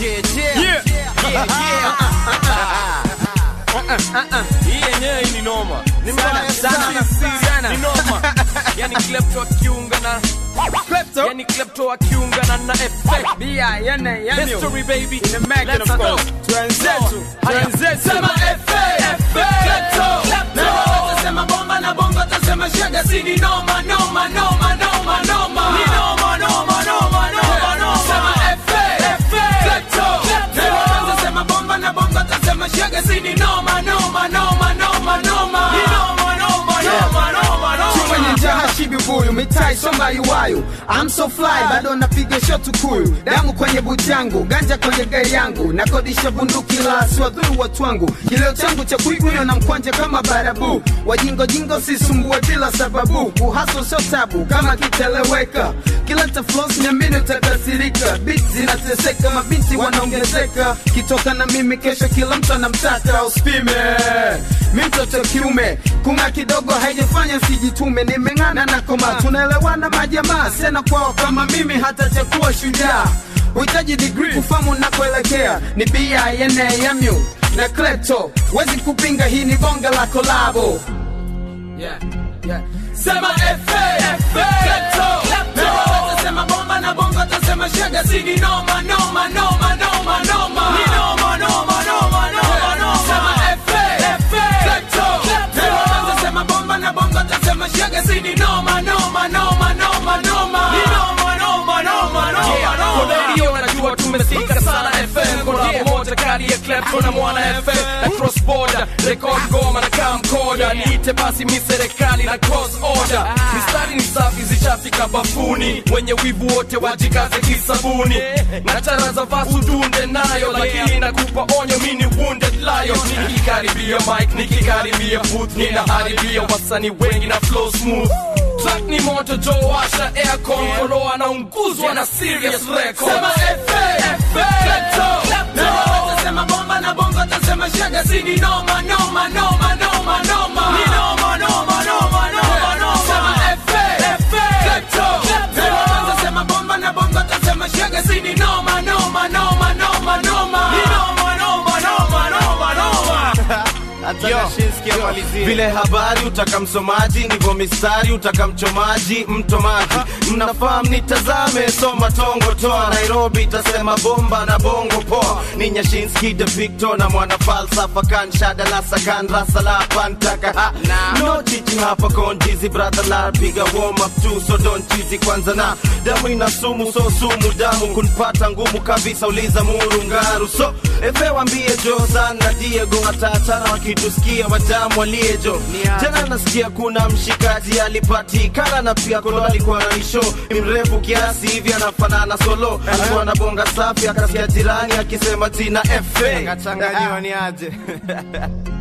yeah, yeah. Yeah. Yeah, yeah. hii yenyewe ni noma ni Sana, mbaya sana, sana sana. ni noma yani klepto akiunga na Klepto. yani klepto akiungana na effect Bia, yene, yene. history baby In the making, Let's of go. course. Twenzetu, Haya. twenzetu. Sema Sema bomba na bongo tasema shaga si ni noma noma noma noma noma ni noma noma noma noma noma sema efe efe klepto klepto sema bomba na bongo tasema shaga si ni noma noma noma noma noma ni noma noma noma noma noma kwenye jaha shibi buyu mitai somba iwayu I'm so fly bado napiga shotu kuyu damu kwenye buti yangu ganja kwenye gari yangu nakodisha bunduki la siwadhuru watu wangu kileo changu cha kuiguyo na mkwanja kama barabu wajingo jingo sisumbue bila sababu kuhaso sio tabu kama kiteleweka kileta flows nyamini utakasirika bit zinateseka mabinti wanaongezeka kitoka na mimi kesho kila mtu anamtaka uspime mi mtoto kiume kunga kidogo haijafanya sijitume nimeng'ana na koma tunaelewana majamaa sena kwao kama mimi hata chakuwa shujaa uhitaji digri kufamu nakoelekea ni bimu na klepto wezi kupinga hii ni bonga la kolabo yeah yeah sema efe efe klepto klepto sema bomba na bongo tasema shaga si ni noma noma noma noma noma ni noma noma noma noma noma sema efe efe klepto klepto sema bomba na bongo tasema shaga si ni noma noma noma noma noma ni noma noma noma noma Yeah, kwa noma radio najua tumefika sana FM Kolabo moja kali ya Klepto na Mwana FM na cross border record goma na camcorder niite basi mi serikali na cross order mistari ni safi zishafika bafuni wenye wivu wote wajikaze kisabuni na chara za vasu dunde nayo lakini nakupa onyo mi ni wounded lion nikikaribia mic nikikaribia booth ninaharibia wasanii wengi na flow smooth Track ni moto jo washa aircon kolo anaunguzwa na serious record sema efe efe klepto klepto sema bomba na bongo tasema shaga si ni noma noma noma noma noma ni noma noma noma noma noma sema efe efe klepto klepto sema bomba na bongo tasema shaga si ni noma noma noma noma noma ni noma noma noma noma noma vile habari utaka msomaji ndivyo mistari utaka mchomaji mtomaji mnafahamu nitazame soma tongo toa nairobi itasema bomba na bongo poa ni nyashinski de victor na mwana falsafa kan shada la sakan rasa la pantaka ha no teaching hapa konjizi brother la piga warm up tu so don't cheesy kwanza na damu ina sumu so sumu damu kunpata ngumu kabisa uliza muru ngaru so efe wambie jo sana diego watatana wakitusikia watamu waliejo tena nasikia kuna mshikaji alipatikana na pia kolo alikuwa na nisho ni mrefu kiasi hivi anafanana solo alikuwa na bonga safi akasikia jirani akisema jina efe Kachanganyiwa ni aje